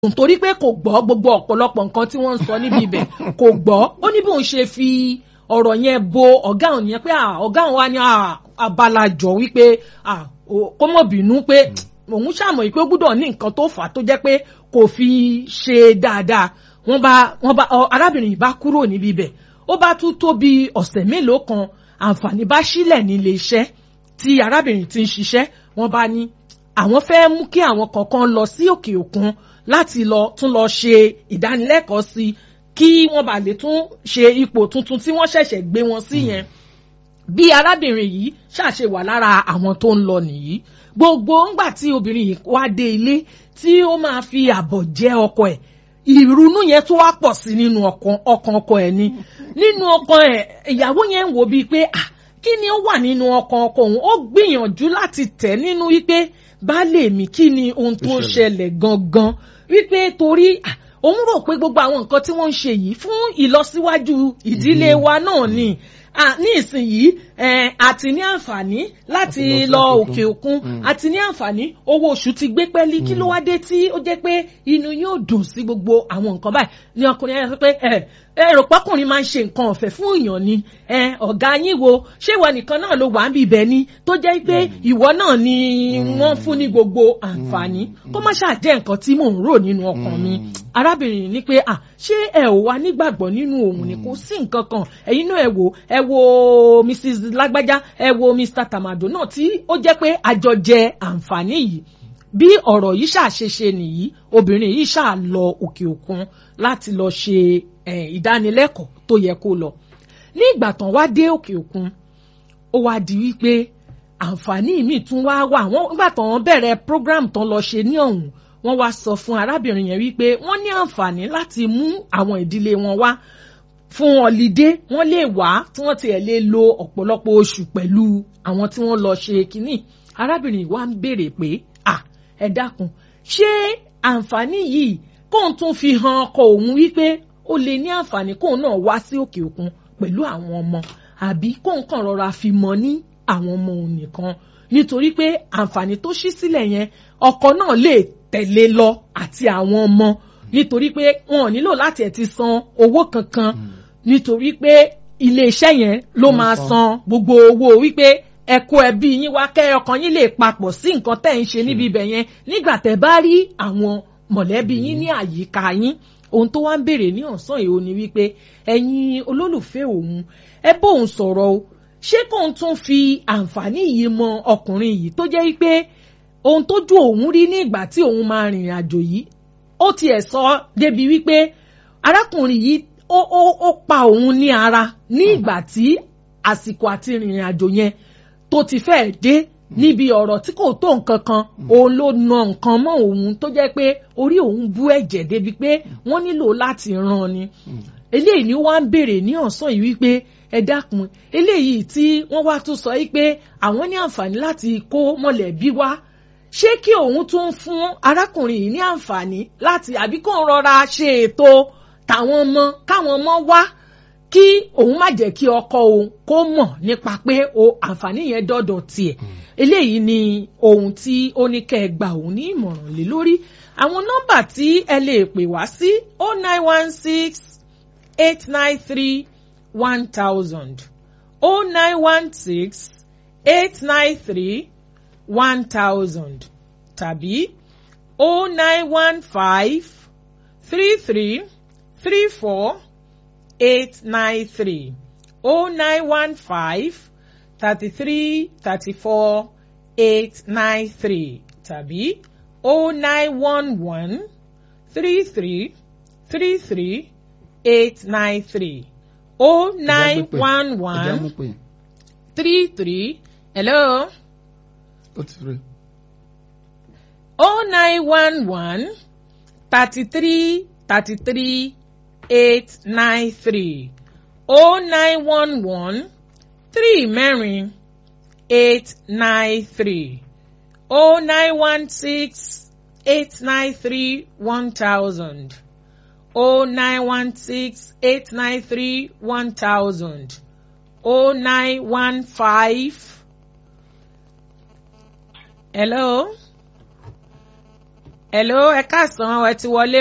nítorí pé kò gbọ́ gbogbo ọ̀pọ̀lọpọ̀ nǹkan tí wọ́n ń sọ níbi ibẹ̀ kò gbọ́ ó ní bóun ṣe fi ọ̀rọ̀ yẹn bo ọ̀gá òun yẹn pé ọ̀gá òun wá ní abalajọ wípé kó mọ̀ bínú pé òun ṣàmọ̀ yìí pé ó gbúdọ̀ ní nǹkan tó fà á tó jẹ́ pé kò fi ṣe dáadáa wọ́n bá wọ́n bá arábìnrin yìí bá kúrò níbi ibẹ̀ ó bá tún tó bí ọ̀sẹ̀ mélòó kan àǹfààní bá sílẹ̀ nílé iṣẹ́ tí arábìnrin ti ń ṣiṣẹ́ wọ́n bá ní àwọn fẹ́ mú kí àwọn kọ̀ọ̀kan lọ sí òkè òkun láti lọ tún lọ ṣe ìdánilẹ́kọ̀ọ́ sí kí wọ́n bá lè tún ṣe ipò tuntun tí wọ́n ṣẹ̀ṣẹ̀ gbé wọn sí yẹn bí arábìnrin yìí ṣàṣe wà lára àwọn tó ń lọ nìyí gbogbo ńgbà tí obìnrin yìí wá dé ilé tí ó máa fi àbọ̀ jẹ́ ọkọ ẹ̀ ìrunú yẹn tó wá pọ̀ sí nínú ọkàn ọkọ ẹ̀ ni nínú ọkàn ẹ̀ ìyàwó yẹn ń wò bíi pé ah kí ni ó wà nínú ọkàn ọkọ òun ó gbìyànjú láti tẹ̀ nínú wípé baálé mi kí ni ohun tó ṣẹlẹ̀ gangan wípé torí òun rò pé gbogbo àwọn nǹkan tí wọ́n ń ṣe yìí fún ìlọsíwájú ìdílé wa náà ni ní ìsinyìí àti ní àǹfààní láti lọ òkè òkun àti ní àǹfààní owó oṣù ti gbé pẹ́ẹ́lí kí ló wá dé tí ó jẹ́ pé inú yóò dùn sí gbogbo àwọn nǹkan báyìí ní ọkùnrin yẹn sọ pé èrò pọ́kùnrin máa ń ṣe nǹkan ọ̀fẹ́ fún èèyàn ni ọ̀gá yín wo ṣé ìwọ nìkan náà ló wà ń bì bẹ́ẹ̀ ni tó jẹ́ pé ìwọ náà ni wọ́n fún ní gbogbo àǹfààní kó má ṣáà jẹ́ nǹkan tí mò ń rò nínú ọkàn mi arábìnrin ní pé à ṣé ẹ ò wá nígbàgbọ́ nínú òun ni kò sí nǹkan kan ẹ̀yin náà ẹ wò ẹ wo mrs lágbájá ẹ wo mr tamado náà tí ó jẹ́ pé àjọ jẹ àǹfààní yìí bí ọ̀rọ̀ yìí ṣàṣeṣe nìyí obìnrin yìí ṣáà lọ òkè òkun láti lọ ṣe ìdánilẹ́kọ̀ọ́ tó yẹ kó lọ ní ìgbà tán wá dé òkè òkun ó wá di wípé àǹfààní míì tún wá wà wọ́n nígbà tán wọ́n bẹ̀rẹ̀ program tán lọ ṣe ní ọ̀hún wọ́n wá sọ fún arábìnrin yẹn wípé wọ́n ní àǹfààní láti mú àwọn ìdílé wọn wá fún ọ̀lídé wọ́n lè wá tí wọ́n tiẹ̀ lè lo ọ̀pọ̀lọpọ̀ oṣù pẹ̀lú àwọn tí wọ́n lọ ṣe kínní arábìnrin wa ń béèrè pé à ẹ dákun ṣé àǹfààní yìí kóun tún fi hàn ọkọ òun wípé ó lè ní àǹfààní kóun náà wá sí òkè òkun pẹ̀lú àwọn ọmọ àbí kóun kàn rọra fi mọ ní àwọn ọmọ òun nìkan nítorí pé àǹfààní tó ṣí sílẹ̀ yẹn ọkọ náà lè tẹ̀lé lọ àti àwọn ọmọ nítorí pé wọn ò nílò láti ẹ̀ ti san owó kankan nítorí pé iléeṣẹ́ yẹn ló máa san gbogbo owó wípé ẹ kó ẹbí yín wá kẹ́ ọkàn yín lè papọ̀ sí nǹkan tẹ́ ń ṣe níbi ibẹ̀ yẹn nígbà tẹ́ bá rí àwọn mọ̀lẹ́bí yín ní àyíká yín ohun tó wá ń béèrè ní ọ̀sán èwo ni wípé ẹ̀yin olólùfẹ́ òun ẹ bóun sọ̀rọ̀ o ṣé kóun tún fi àǹfààní yìí mọ ọkùnrin yìí tó jẹ́ wípé ohun tójú òun rí ní ìgbà tí òun máa rìnrìn àjò yìí ó tiẹ̀ sọ débi wípé arákùnrin yìí ó ó ó pa òun ní ara ní ìgbà tí àsìkò àti rìnrìn àjò yẹn tó ti fẹ́ẹ̀ dé níbi ọ̀rọ̀ tí kò tó nǹkan kan òun ló na nǹkan mọ́ òun tó jẹ́ pé orí òun bú ẹ̀jẹ̀ débi pé wọ́n nílò láti ràn ni eléyìí ni wọ́n á ń béèrè ní ọ̀sán yìí wípé ẹ dákun eléyìí tí wọ́n wá tún sọ yìí pé àwọn ní àǹfààní láti kó mọ̀lẹ́bí wá ṣé kí òun tún fún arákùnrin yìí ní àǹfààní láti àbí kó ń rọra ṣe ètò tàwọn ọmọ káwọn ọmọ wá kí òun má jẹ́ kí ọkọ òun kó mọ̀ nípa pé o àǹfààní yẹn dọ́dọ̀ tiẹ̀ eléyìí ni ohun tí ó ní kẹ́ ẹ gba òun ní ìmọ̀ràn lé lórí àwọn nọ́mbà tí ẹ lè pè wá sí o nine one six eight nine three one thousand o nine one six eight nine three one thousand tàbí o nine one five three three three four eight nine three o nine one five thirty three thirty four eight nine three tàbí o nine one one three three three three eight nine three o nine one one three three hello ó ti rí. o nine one one thirty three thirty three eight nine three o nine one one three mẹ́rin eight nine three o nine one six eight nine three one thousand o nine one six eight nine three one thousand o nine one five hello hello ẹ káàsán ẹ ti wọlé